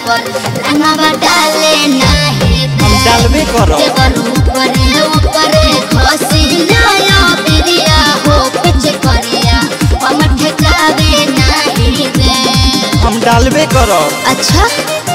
पर रंगवा डाले नाही हम डालबे करब देवर ऊपरे ऊपरे खसी लाया बिरिया हो पिच करिया हम ठेकावे नाही दे हम डालबे करब अच्छा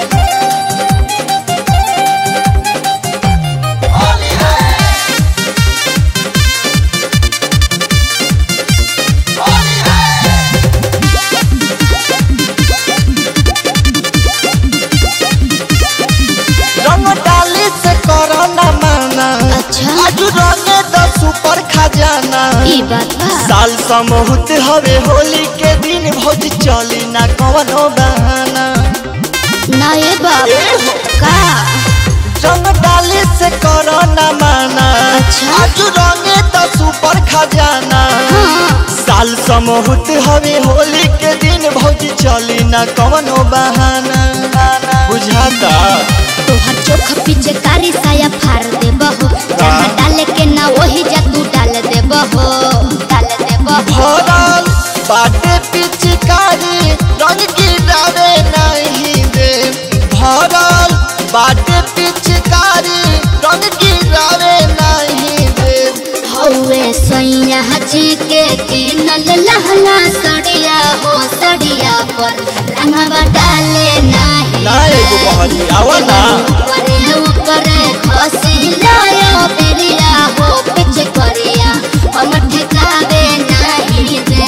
रंग डाले से करो ना माना अच्छा आज रंगे द सुपर खजाना ई बात बा साल समूहत हवे होली के दिन भौज चली ना कवनो बहाना ना ये बाप ए हो। का रंग डाले से करो ना माना अच्छा। आज रंगे द सुपर खजाना हाँ साल समूहत हवे होली के दिन भौज चली ना कवनो बहाना बुझाता तोहर चोख पीछे कारी साया फाड़ दे बहो जहाँ डाले के ना वही जा तू डाल दे बहो डाल दे बहो भरल बाटे पिचकारी रंग गिरावे नहीं दे भरल बाटे पिचकारी रंग गिरावे नहीं दे हौवे सैया जी के किनल लहला सड़िया हो सड़िया पर रंगवा डाले नाही ना एगो बहरी आवा ना ऊपरे ऊपरे खसी लाया बिरिया हो पिच करिया हम ठेकावे नाही दे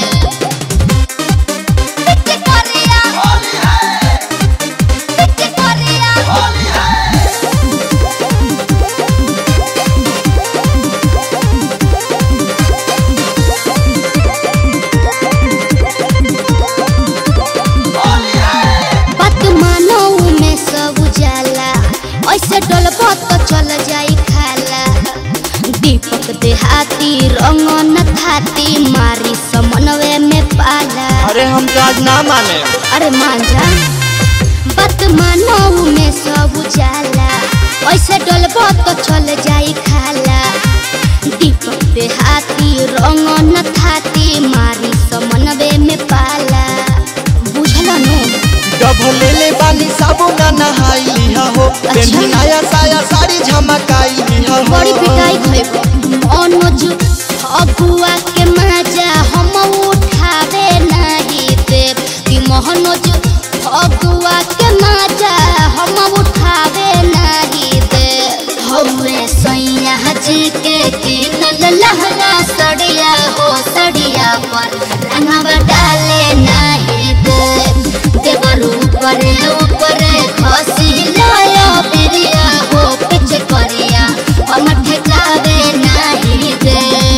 पिच करिया पिच करिया बात मानो में सब जाला ऐसे डलबो तो चल जाई खाला दीपक देहाती रंग न थाती मारी समन्वय में पाला अरे हम तो आज ना माने अरे मांझा बात मानो में सब जाला ऐसे डलबो तो चल जाई खाला दीपक देहाती रंग न थाती मारी समन्वय में पाला बुझल नो डब ले ले बानी साबुन नहाई लिहा हो पेन्ही नया साया साड़ी झमकाई लिहा हो बड़ी पिटाई खइब अनुज अगुआ के मजा हम उठावे नहीं देव कि मोहनुज अगुआ के मजा हम उठावे नहीं देव हौवे सैया जी के किनल लहला सड़िया हो सड़िया पर रंगवा डाले नहीं देव देवर ऊपरे ऊपरे खसी लाया बिरिया हो पिच करिया हम ठेकावे नहीं दे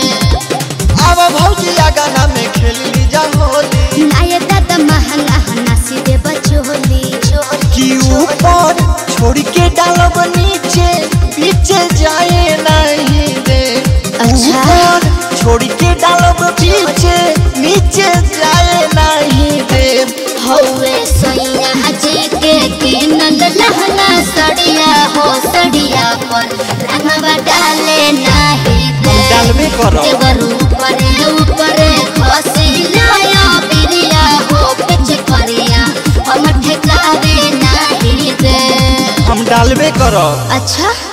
अब भौजी गाना में खेल ली जा होली नाये दादा महंगा हनासी दे बचोली कि ऊपर छोड़ के डालब नीचे पीछे जाए नहीं दे अच्छा। ऊपर छोड़ के डालब पीछे नीचे जाए नहीं दे हौवे सैया जी के किनल लहंगा सड़िया हो सड़िया पर रंगवा डाले नहीं दे डालबे करब देवर ऊपरे ऊपरे खसी लाया बिरिया हो पिच करिया हम ठेकावे नहीं दे हम डालबे करब अच्छा